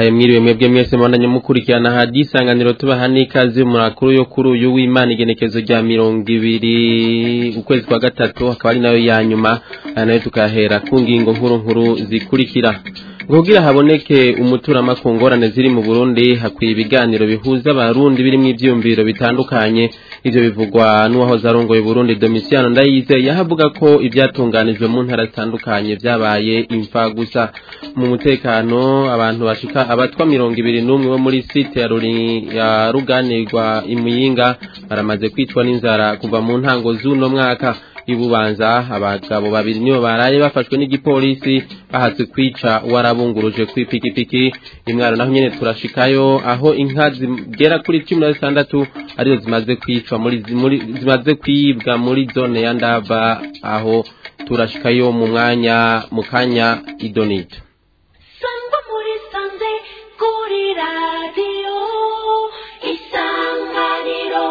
ndabahaye mwiriwe mwebwe mwese mwandanye mukurikirana hadi isanganiro tubaha n'ikaze mu makuru yo kuri uyu w'Imana igenekezo rya mirongo ibiri ukwezi kwa gatatu akaba ari nayo ya nyuma aya nayo tukahera ku ngingo nkuru nkuru zikurikira kugira haboneke umuturama ku ngorane ziri mu Burundi hakwiye ibiganiro bihuza abarundi birimo ivyumviro bitandukanye ivyo bivugwa n'uwahoze arongoye Burundi Domitiano Ndayizeye yahavuga ko ibyatunganijwe mu ntara zitandukanye vyabaye imfa gusa mu mutekano abantu bashika abatwa mirongo ibiri n'umwe bo muri site ya, Ruri, ya Ruganirwa imuyinga baramaze kwicwa n'inzara kuva mu ntango z'uno mwaka ibubanza abagabo babiri nibo baraye bafashwe n'igipolisi bahatse kwica warabunguruje kw'ipikipiki imwaro naho nyene turashikayo aho inka zigera kuri cumi na zitandatu arizo zimaze kwicwa muri, muri zimaze kwibwa muri zone ya ndava aho turashikayo mu mwanya mu kanya idonito sangwa muri sanze kuri radiyo isanganiro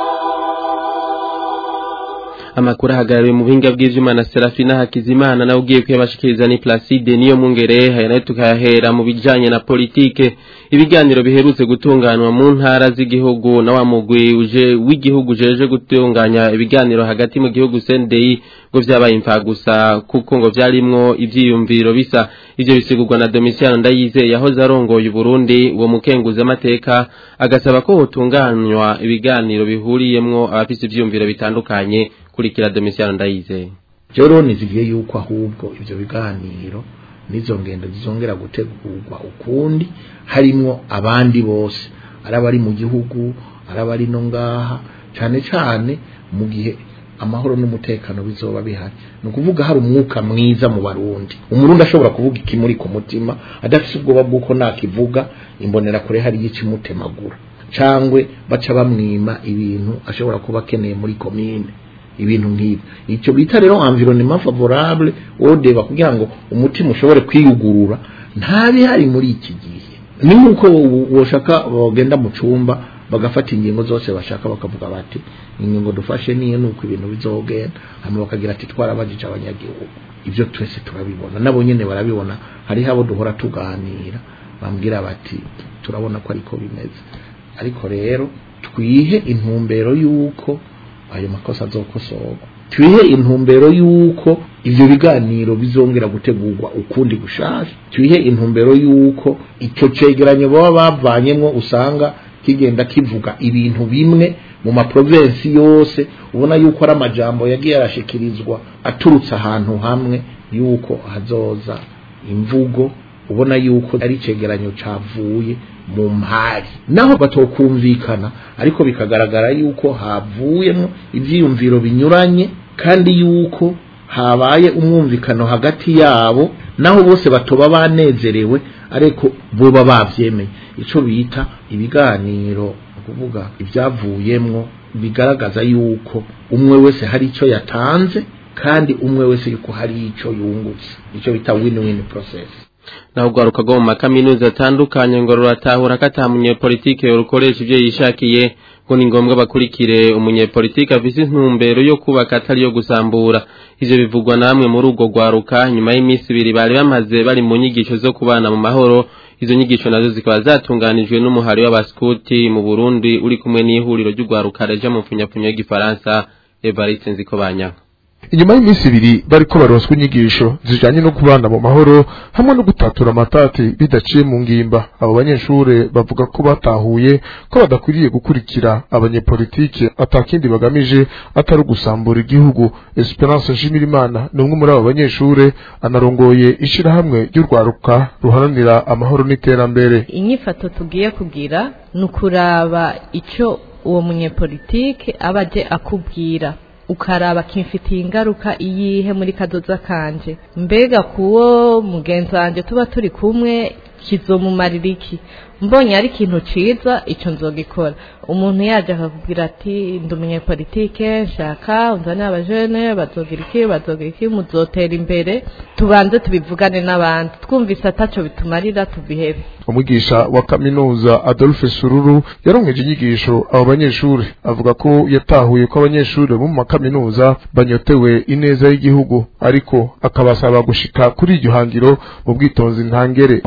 amakuru ahagarariwe mu buhinga bw'ivyuma na Serafina Hakizimana nawe ugiye kuyabashikiriza ni Placide niyo mungere haya nayo tukahera mu bijanye na politike ibiganiro biherutse gutunganwa mu ntara z'igihugu na wa mugwi uje w'igihugu jeje gutunganya ibiganiro hagati mu gihugu CNDI ngo vyabaye imfa gusa kuko ngo vyarimwo ivyiyumviro bisa ivyo bisigurwa na Domitiano Ndayizeye yahoze arongoye Burundi uwo mukenguza amateka agasaba ko hotunganywa ibiganiro bihuriyemwo abafise ivyiyumviro bitandukanye kurikira Domitiano Ndayizeye Joro nizigiye yuko ahubwo ivyo biganiro nizo ngendo zizongera gutegurwa ukundi harimwo abandi bose arabari mu gihugu arabari no ngaha cane cane mu gihe amahoro n'umutekano bizoba bihari ni ukuvuga hari umwuka mwiza mu barundi umurundi ashobora kuvuga ikimuri ku mutima adafise ubwoba bw'uko nakivuga imbonera kure hari ikimutemagura cangwe baca bamwima ibintu ashobora kuba akeneye muri komine ibintu nk'ibyo icyo bita rero environnement favorable wodeba kugira ngo umutima ushobore kwiyugurura ntabihari muri iki gihe ni nk'uko woshaka bagenda mu cumba bagafata ingingo zose bashaka bakavuga bati ingingo dufashe niyo nuko ibintu bizogenda hanyuma bakagira ati twarabajije abanyagihugu ibyo twese turabibona nabo nyene barabibona hariho abo duhora tuganira bambwira bati turabona ko ariko bimeze ariko rero twihe intumbero y'uko ayo makosa azokosorwa twihe intumbero y'uko ivyo biganiro bizongera gutegurwa ukundi gushasha twihe intumbero y'uko ico cegeranyo baba bavanyemwo usanga kigenda kivuga ibintu bimwe mu maprovensi yose ubona yuko ari amajambo yagiye arashikirizwa aturutse ahantu hamwe yuko hazoza imvugo ubona yuko ari icegeranyo cavuye mu mpari naho batokumvikana ariko bikagaragara yuko havuyemo ivyiyumviro binyuranye kandi yuko habaye umwumvikano hagati yabo naho bose batoba banezerewe ariko boba bavyemeye ico bita ibiganiro kuvuga ivyavuyemwo bigaragaza yuko umwe wese hari ico yatanze kandi umwe wese yuko hari ico yungutse ico bita win-win process naho ugwaruka rwo mu makaminuza atandukanye ngo ruratahura ko ata munyepolitike yorukoresha ivyo yishakiye ngo ni ngombwa bakurikire umunyepolitike afise intumbero yo kubaka atari yo gusambura ivyo bivugwa namwe muri urwo rwaruka nyuma y'iminsi ibiri bari bamaze bari mu nyigisho zo kubana mu mahoro izo nyigisho nazo zikaba zatunganijwe n'umuhari w'abaskuti mu Burundi uri kumwe n'ihuriro ry'urwaruka reja mu mfunyapfunyo y'igifaransa Evariste Nzikobanya inyuma y'iminsi ibiri bariko baronswa inyigisho zijanye no kubana mu mahoro hamwe no gutatura amatati bidaciye mu ngimba abo banyeshure bavuga ko batahuye ko badakwiriye gukurikira abanyepolitike atakindi bagamije atari ugusambura igihugu Esperance Nshimirimana ni umwe muri abo banyeshure anarongoye ishirahamwe ry'urwaruka ruharanira amahoro n'iterambere inyifato tugiye kugira ni ukuraba ico uwo munyepolitike aba aje akubwira ukaraba kimfitiye ingaruka iyihe muri kadoza kanje mbega kuwo mugenzi wanje tuba turi kumwe kizomumarira iki mbonye ari ikintu ciza ico nzogikora umuntu yaje akakubwira ati ndi umunyepolitike nshaka unzanire abajene bazogira iki bazogira iki muzotera imbere tubanze tubivugane n'abandi twumvise ataco bitumarira tubihebe umwigisha wa kaminuza Adolphe Sururu yaronkeje inyigisho abo banyeshuri avuga ko yatahuye ko abanyeshuri bo mu makaminuza banyotewe ineza y'igihugu ariko akabasaba gushika kuri iryo hangiro mu bwitonzi ntangere mu bisanzwe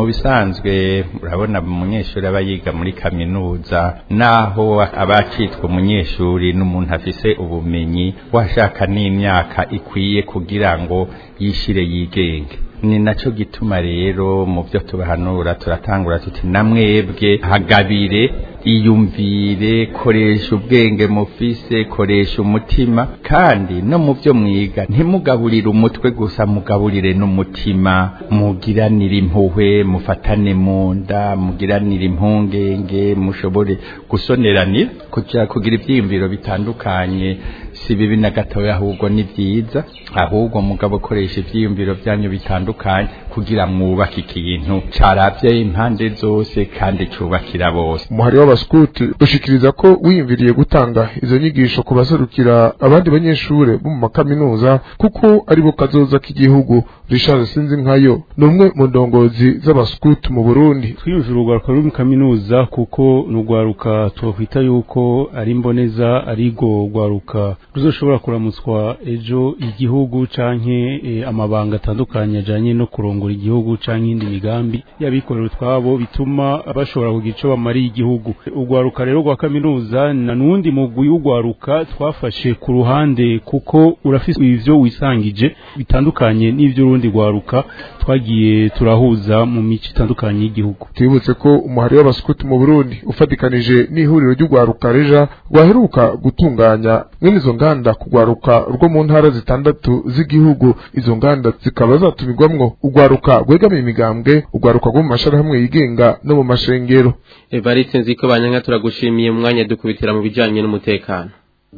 bisanzwe urabona umunyeshuri aba yiga muri kaminuza naho aba acitwa umunyeshuri n'umuntu afise ubumenyi washaka n'imyaka ikwiye kugira ngo yishire yigenge ni naco gituma rero mu byo tubahanura turatangura tuti namwebwe hagabire iyumvire koresha ubwenge mufise koresha umutima kandi no mu byo mwiga ntimugaburire umutwe gusa mugaburire n'umutima mugiranire impuhwe mufatane mu nda mugiranire impungenge mushobore gusoneranira kugira kugira ibyiyumviro bitandukanye si bibi na gatoya ahubwo ni byiza ahubwo mugabo koresha ibyiyumviro byanyu bitandukanye kugira mwubake ikintu carabye impande zose kandi cubakira bose umuhari w'abaskuti ushikiriza ko wiyumviriye gutanga izo nyigisho ku baserukira abandi banyeshure bo mu makaminuza kuko aribo kazoza k'igihugu Richard Sinzinkayo ni umwe mu ndongozi z'abaskuti mu Burundi twiyumvira urwaruka ruri mu kaminuza kuko ni urwaruka twakwita yuko ari mboneza arigo rwaruka ruzoshobora kuramutswa ejo igihugu canke e, amabanga atandukanye ajanye no kurongora igihugu canke indi migambi y'abikorera utwabo bituma bashobora kugira ico bamariye igihugu urwaruka rero rwa kaminuza na nundi mugwi w'urwaruka twafashe ku ruhande kuko urafise ivyo wisangije bitandukanye n'ivyo urundi rwaruka twagiye turahuza mu mico itandukanye y'igihugu twibutse ko umuhari w'abaskuti mu Burundi ufatikanije n'ihuriro ry'urwaruka reja rwaheruka gutunganya mwene izo nganda kugwaruka rwo mu ntara zitandatu z'igihugu izo nganda zikaba zatumirwamwo urwaruka rwegamiye imigambwe urwaruka rwo mu mashirahamwe yigenga no mu mashengero Evariste nziko banyanka turagushimiye mu mwanya dukubitira mu bijanye n'umutekano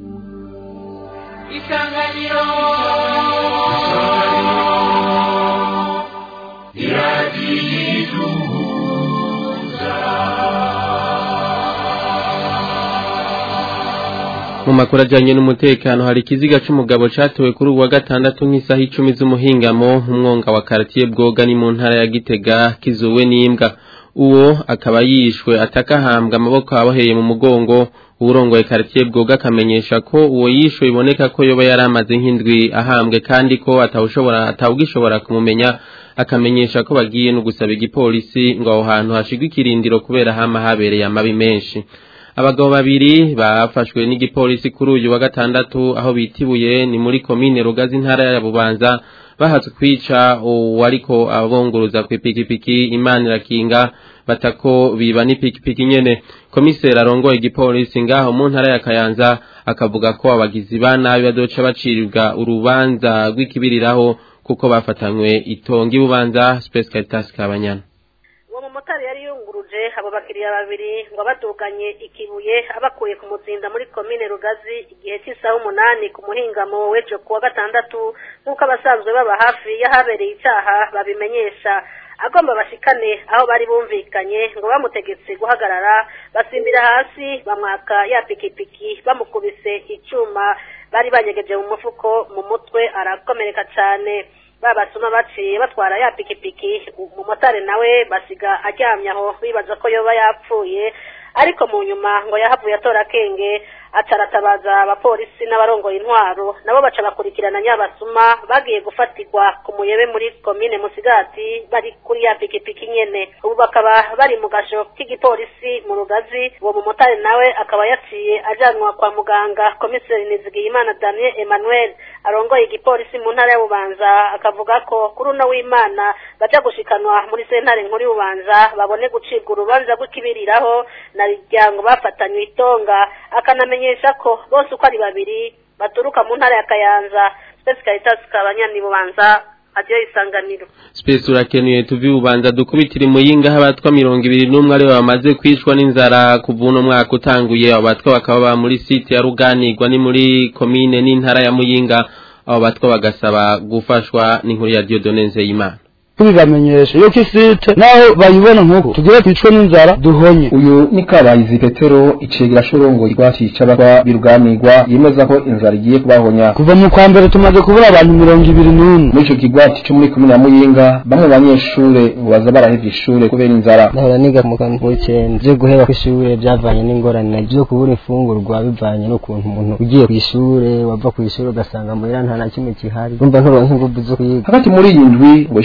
isanganiro mu makuru ajyanye n'umutekano hari ikiziga cy'umugabo cyatewe kuri uwa gatandatu nk'isaha icumi z'umuhingamo umwonga wa karatiye bwoga ni mu ntara ya gitega kizuwe n'imbwa uwo akaba yishwe atakahambwa amaboko aboheye mu mugongo uwurongoye karatiye bwoga akamenyesha ko uwo yishwe biboneka ko yoba yari amaze nk'indwi ahambwe kandi ko atawushobora atawugishobora kumumenya akamenyesha ko bagiye no gusaba igipolisi ngo aho hantu hashigwe ikirindiro kubera hama habereye amabi menshi abagabo babiri bafashwe n'igipolisi kuri uyu wa gatandatu aho bitibuye ni muri komine rugazi intara ya bubanza bahatswe kwica uwariko abonguruza ku ipikipiki imana irakinga batako biba n'ipikipiki nyene komiseri arongoye igipolisi ngaho mu ntara ya kayanza akavuga ko abagizi ba nabi bazoca baciribwa urubanza rw'ikibiriraho kuko bafatanywe itonga ibubanza space caritas kabanyana uwo mumotari yari yunguruje abo bakiriya babiri ngo abaduganye ikibuye abakuye ku muzinda muri komine rugazi igihe cy'isaha umunani ku muhingamo w'ejo kuwa gatandatu nk'uko abasanzwe baba hafi y'ahabereye icyaha babimenyesha agomba bashikane aho bari bumvikanye ngo bamutegetse guhagarara basimbira hasi bamwaka ya pikipiki bamukubise icyuma bari banyegeje mu mufuko mu mutwe arakomereka cyane babasuma baciye batwara ya pikipiki umumotari nawe basiga aryamye aho bibaza ko yoba yapfuye ariko mu nyuma ngo yahavuye atora akenge ataratabaza abapolisi n'abarongoye intwaro nabo baca bakurikirana nyabasuma bagiye gufatirwa ku muyebe muri komine musigati bari kuri ya pikipiki nyene ubu bakaba bari mu gasho k'igipolisi mu rugazi uwo mumotari nawe akaba yaciye ajanwa kwa muganga komiseri nizigiyimana daniel emmanuel arongoye igipolisi mu ntara y'ububanza akavuga ko kuri uno w'imana baja gushikanwa muri sentare nkuru y'ububanza babone gucibwa urubanza rw'ikibiriraho na riryango bafatanywe itonga akanamenyesha ko bose uko ari babiri baturuka mu ntara ya kayanza spesi caritas kabanyani bubanza agiye isanganiro Space urakenuye tuvi ubanza dukubitira imuyinga abatwa mirongo ibiri n'umwe aribo bamaze kwicwa n'inzara kuva uno mwaka utanguye abo batwa bakaba ba muri site ya ruganirwa ni muri komine n'intara ya muyinga abo batwa bagasaba gufashwa n'inkuru ya Dieudonne Nzeyimana tubibamenyesha yuko isite naho bayibona nk'uko tugire twicwe n'inzara duhonye uyu ni kabayizi petero icegera shorongo rwacica abatwa biruganirwa yemeza ko inzara igiye kubahonya kuva mu kwa mbere tumaze kubura abantu mirongo ibiri n'umwe muri ico kigwati co muri komine ya muyinga bamwe mu banyeshure ngo baza barahevye ishure kubera inzara nahora niga mu kampo w'icenda vyo guheba kw'ishure vyavanye n'ingorane vyo kubura imfungurwa bivanye n'ukuntu umuntu ugiye kw'ishure wava kw'ishure ugasanga muhira nta na kimwe kihari urumva nturonka inguvu zo kwiga hagati muri iyi ndwi ngo ishirahamwe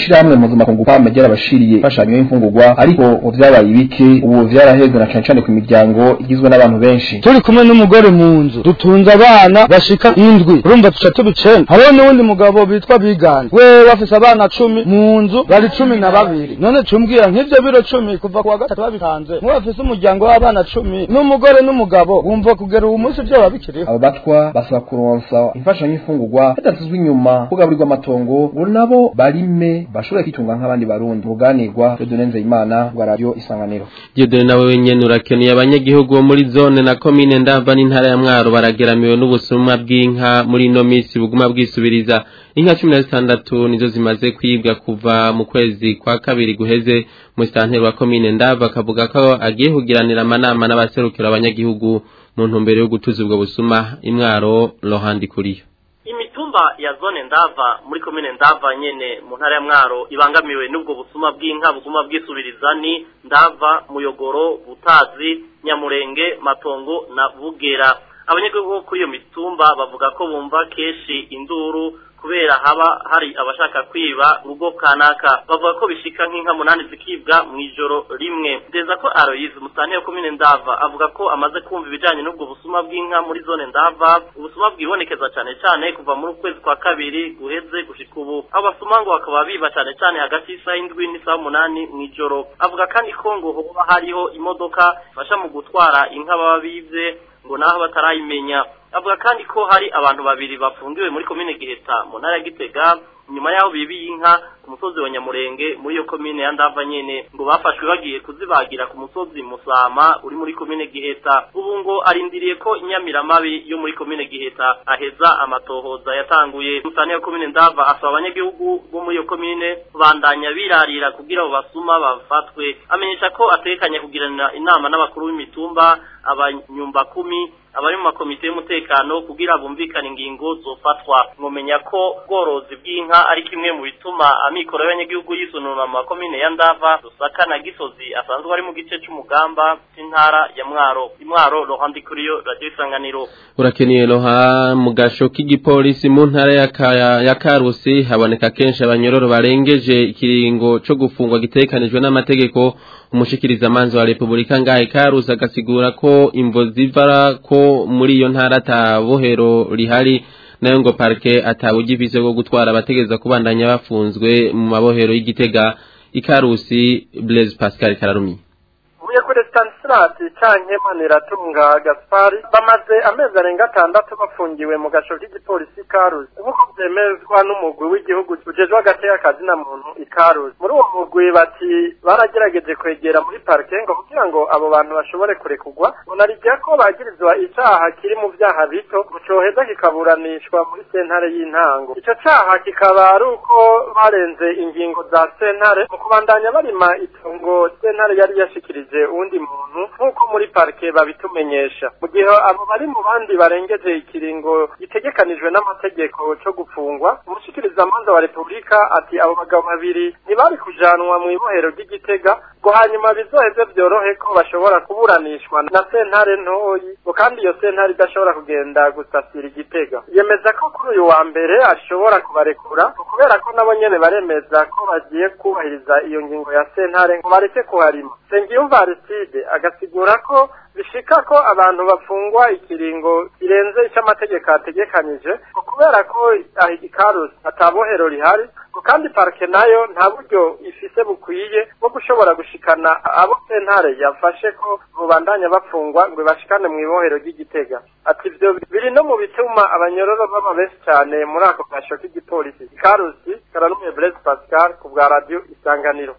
mpuzamakungu pame ryarabashiriye imfashanyo y'imfungurwa ariko mu vyabaye ibiki ubu vyaraheze na cane cane ku miryango igizwe n'abantu benshi turi kumwe n'umugore mu nzu dutunze abana bashika indwi urumva tuca tubicenda hariho n'uwundi mugabo bitwa biganje we bafise abana cumi mu nzu bari cumi na babiri none cumbwira nk'ivyo biro cumi kuva ku wa gatatu babitanze muwe bafise umuryango w'abana cumi n'umugore n'umugabo wumva kugera uwu munsi vyoba bikiriho abo batwa basaba kuronsa imfashanyo y'imfungurwa badasizwe inyuma kugaburirwa amatongo ngo nabo barime bashobore kwitunga nk'abandi barundi uruganirwa Dieudonne Imana rwa radio isanganiro Dieudonne nawe wenyene urakeneye abanyagihugu bo muri zone na komine ndava n'intara ya mwaro barageramiwe n'ubusuma bw'inka muri ino minsi buguma bwisubiriza inka cumi na zitandatu nizo zimaze kwibwa kuva mu kwezi kwa kabiri guheze musitanteri wa komine ndava akavuga ko agiye kugiranira amanama n'abaserukira abanyagihugu mu ntumbero yo gutuza ubwo busuma imwaro rohandi kuriyo imitumba ya zone ndava muri komine ndava nyene mu ntara ya mwaro ibangamiwe n'ubwo busuma bw'inka buguma bwisubiriza ni ndava muyogoro butazi nyamurenge matongo na bugera abanyagihugu bo kuri iyo mitumba bavuga ko bumva kenshi induru kubera haba hari abashaka kwiba urugo kanaka bavuga ko bishika nk'inka munani zikibwa mu ijoro rimwe ndeza ko Aloyize musanteri wa komine ndava avuga ko amaze kumva ibijanye n'ubwo busuma bw'inka muri zone ndava ubusuma bwibonekeza cane cane kuva muri ukwezi kwa kabiri guheze gushika ubu abo basuma ngo bakaba biba cane cane hagati y'isaha indwi n'isaha umunani mu ijoro avuga kandi ko ngo hoba hariho imodoka ifasha mu gutwara inka baba bivye ngo naho batarayimenya avuga kandi ko hari abantu babiri bafungiwe muri komine Giheta mu ntara ya Gitega nyuma yaho bibiye inka ku musozi wa Nyamurenge muri iyo komine ya Ndava nyene ngo bafashwe bagiye kuzibagira ku musozi Musama uri muri komine Giheta ubu ngo arindiriye ko inyamiramabi yo muri komine Giheta aheza amatohoza yatanguye musane ya komine Ndava asaba abanyagihugu bo muri iyo komine bandanya birarira kugira abo basuma bafatwe amenyesha ko atekanya kugirana inama n'abakuru b'imitumba abanyumba kumi abari mu makomite y'umutekano kugira bumvikane ingingo zofatwa mwomenya ko ubworozi bw'inka ari kimwe mu bituma amikoro y'abanyagihugu yisununura mu makomine ya ndava rusaka na gisozi asanzwe ari mu gice c'umugamba c'intara ya mwaro imwaro rohandi kuriyo radio isanganiro urakeneye roha mu gasho k'igipolisi mu ntara ya, Ka- ya karusi haboneka kenshi abanyororo barengeje ikiringo co gufungwa gitekanijwe n'amategeko umushikiriza manzi wa Republika ngahe karusi agasigura ko imvo zivara ko muri iyo ntara atabohero rihari nayo ngo parke atawugifise bwo gutwara abategeza kubandanya bafunzwe mu mabohero y'igitega ikarusi Blaise Pascal Kararumi ubuye kuri Stanislas canke Maniratunga Gaspari bamaze amezi arenga atandatu bafungiwe mu gasho k'igipolisi Karusi nk'uko vyemezwa n'umugwi w'igihugu ujejwe hagati y'akazi na muntu ikarusi muri uwo mugwi bati baragerageje kwegera muri parike ngo kugira ngo abo bantu bashobore kurekurwa unarigira ko bagirizwa icaha kiri mu vyaha bito ngo coheza kikaburanishwa muri sentare y'intango ico caha kikaba ari uko barenze ingingo za sentare mu kubandanya barima itongo sentare yari yashikirije uwundi muntu nk'uko muri parike babitumenyesha mu gihe abo bari mu bandi barengeje ikiringo gitegekanijwe n'amategeko co gufungwa umushikirizamanza wa repubulika ati abo bagabo babiri ntibari kujanwa mu ibohero ry'igitega ngo hanyuma bizoheze vyorohe ko bashobora kuburanishwa na sentare ntoyi ngo kandi iyo sentare idashobora kugenda gusasira igitega yemeza ko kuri uyu wa mbere ashobora kubarekura ngo kubera ko nabo nyene baremeza ko bagiye kubahiriza iyo ngingo ya sentare ngo bareke kuharima Sengiyumva Aristide agasigura ko bishika ko abantu bafungwa ikiringo kirenze icyo amategeko ategekanyije ngo kubera ko aho ikarusi atabohero rihari ngo kandi parike nayo nta buryo ifise bukwiye bwo gushobora gushikana abo sentare yafashe ko bubandanya bafungwa ngo bashikane mu ibohero ry'igitega ati ivyo biri no mu bituma abanyororo baba benshi cyane muri ako gasho k'igipolisi ikarusi karanume Blaise Pascal ku bwa radio isanganiro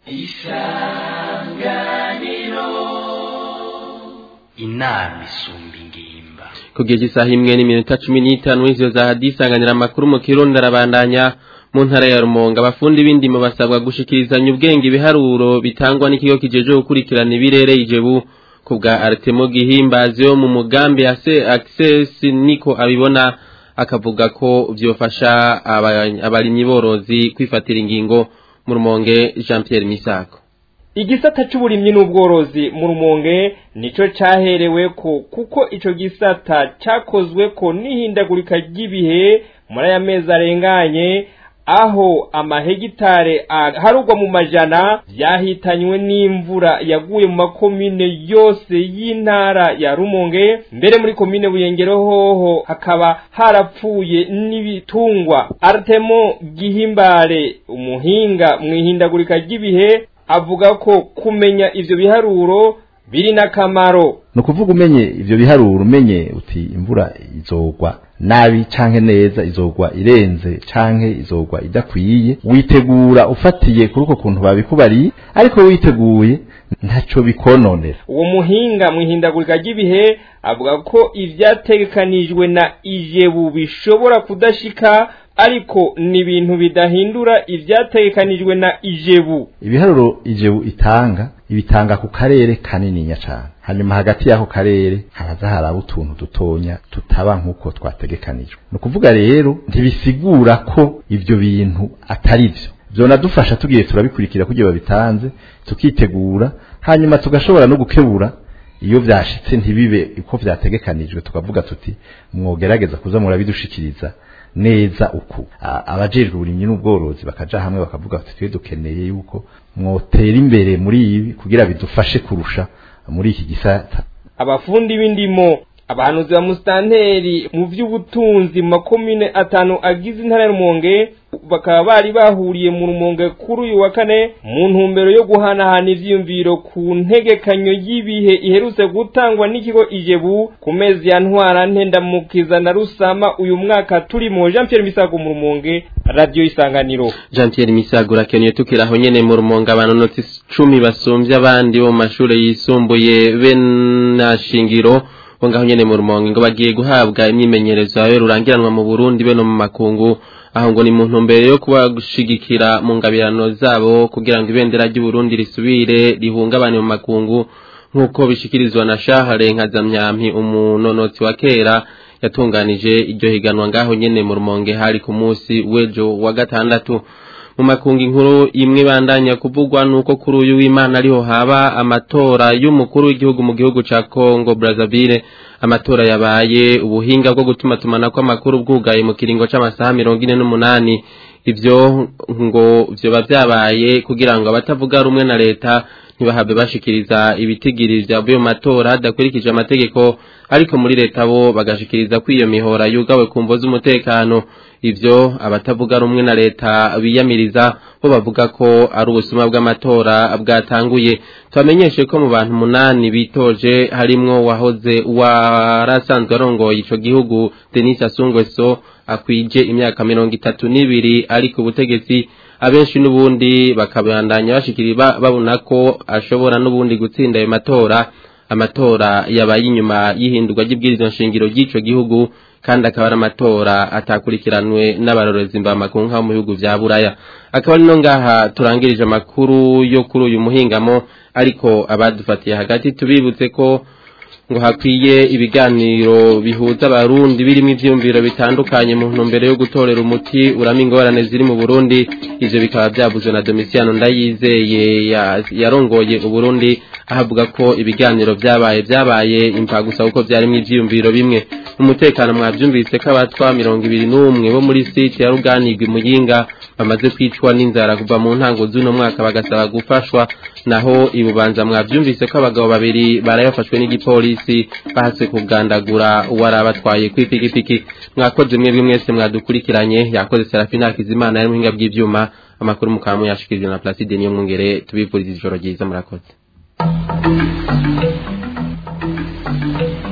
inama isumba ingimba kugeza isaha imwe n'iminota cumi n'itanu izo za hadisanganira amakuru mu kirundi arabandanya mu ntara ya rumonga abafundi b'indimo basabwa gushikirizanya ubwenge ibiharuro bitangwa n'ikigo kijeje gukurikirana ibirere ijebu ku bwa aritemo gihimbazi yo mu mugambi ya se access niko abibona akavuga ko vyofasha aba- abarimyi borozi kwifatira ingingo mu rumonge Jean Pierre Misako igisata c'uburimyi n'ubworozi mu rumonge nico caherewe ko kuko ico gisata cakozwe ko n'ihindagurika ry'ibihe muri aya mezi arenganye aho amahegitare aharugwa mu majana byahitanywe n'imvura yaguye mu makomine yose y'intara ya Rumonge mbere muri komine Buyengero hoho hakaba harapfuye n'ibitungwa Artemo Gihimbare umuhinga mu ihindagurika ry'ibihe avuga ko kumenya ivyo biharuro biri n'akamaro ni ukuvuga umenye ibyo biharuro umenye uti imvura izogwa nabi canke neza izogwa irenze canke izogwa idakwiye witegura ufatiye kuri uko kuntu babikubariye ariko witeguye ntaco bikononera uwo muhinga mu ihindagurika ry'ibihe avuga ko ivyategekanijwe na ijebu bishobora kudashika ariko ni ibintu bidahindura ivyategekanijwe na ijebu ibiharuro ijebu itanga ibitanga ku karere kanininya cane hanyuma hagati y'ako karere haraza haraba utuntu dutonya tutaba nk'uko twategekanijwe ni ukuvuga rero ntibisigura ko ivyo bintu atari vyo vyonadufasha tugiye turabikurikira kugira babitanze tukitegura hanyuma tugashobora no gukebura iyo vyashitse ntibibe uko vyategekanijwe tukavuga tuti mwogerageza kuza murabidushikiriza neza uku abajejwe uburimyi n'ubworozi bakaja hamwe bakavuga bati twe dukeneye yuko mwotera imbere muri ibi kugira bidufashe kurusha muri iki gisata abafundi b'indimo abahanuzi ba musitanteri mu by'ubutunzi mu makomine atanu agize intara ya rumonge bakaba bari bahuriye mu rumonge kuri uyu wa kane mu ntumbero yo guhanahana ivyiyumviro ku ntegekanyo y'ibihe iherutse gutangwa n'ikigo ijebu ku mezi ya ntwara ntendamukiza na rusama uyu mwaka turimo jean pierre misago mu rumonge radiyo isanganiro jean pierre misago urakeneye tukiraho nyene mu rumonge abanonotsi cumi basumbye abandi bo mu mashure yisumbuye be na shingiro bo ngaho nyene mu rumonge ngo bagiye guhabwa imyimenyerezo yawe rurangiranwa mu burundi be no mu makungu aho ngo ni mu ntumbero yo kubashigikira mu ngabirano zabo kugira ngo ibendera ry'uburundi risubire rihungabane mu makungu nk'uko bishikirizwa na shahare nkazamyampi umunonotsi wa kera yatunganije iryo higanwa ngaho nyene mu rumonge hari ku munsi w'ejo wa gatandatu mu makungu inkuru imwe bandanya kuvugwa nuko kuri uyu w'Imana ariho haba amatora y'umukuru w'igihugu mu gihugu ca Congo Brazzaville amatora yabaye ubuhinga bwo gutuma tumana ko amakuru bwugaye mu kiringo c'amasaha 48 ivyo ngo vyoba vyabaye kugira ngo abatavuga rumwe na leta ntibahabe bashikiriza ibitigiri vyavuye mu matora hadakurikije amategeko ariko muri leta bo bagashikiriza ko iyo mihora yugawe ku mvo z'umutekano ivyo abatavuga rumwe na leta biyamiriza bo bavuga ko ari ubusuma bw'amatora bwatanguye tubamenyeshe ko mu bantu munani bitoje harimwo wahoze warasanzwe arongoye ico gihugu Denis Asungweso akwije imyaka mirongo itatu n'ibiri ari ku butegetsi abenshi n'ubundi bakabandanya bashikira babona ko ashobora n'ubundi gutsinda ayo matora amatora yabaye inyuma y'ihindurwa ry'ibwirizwa nshingiro ry'ico gihugu kandi akaba ari amatora atakurikiranwe n'abarorezi mbamakungu nkaho mu bihugu vya buraya akaba ari no ngaha turangirije amakuru yo kuri uyu muhingamo ariko abadufatiye hagati tubibutse ko ngo hakwiye ibiganiro bihuza abarundi birimo ivyumviro bitandukanye mu ntumbero yo gutorera umuti urama ingorane ziri mu Burundi ivyo bikaba byavuzwe na Domitiano Ndayizeye yarongoye Uburundi ahavuga ko ibiganiro vyabaye vyabaye impagusa kuko vyarimo ivyumviro bimwe umutekano mwavyumvise ko abatwa mirongo ibiri n'umwe bo muri site ya Ruganirwa Muyinga bamaze kwicwa n'inzara kuva mu ntango z'uno mwaka bagasaba gufashwa naho ibubanza mwavyumvise ko abagabo babiri barayafashwe n'igipolisi bahase kugandagura uwarabatwaye kwipikipiki mwakoze mwebwe mwese mwadukurikiranye yakoze Serafina Hakizimana yari muhinga bw'ivyuma amakuru mukamu yashikirije na Placide niyo mwungere tubifuriza ijoro ryiza murakoze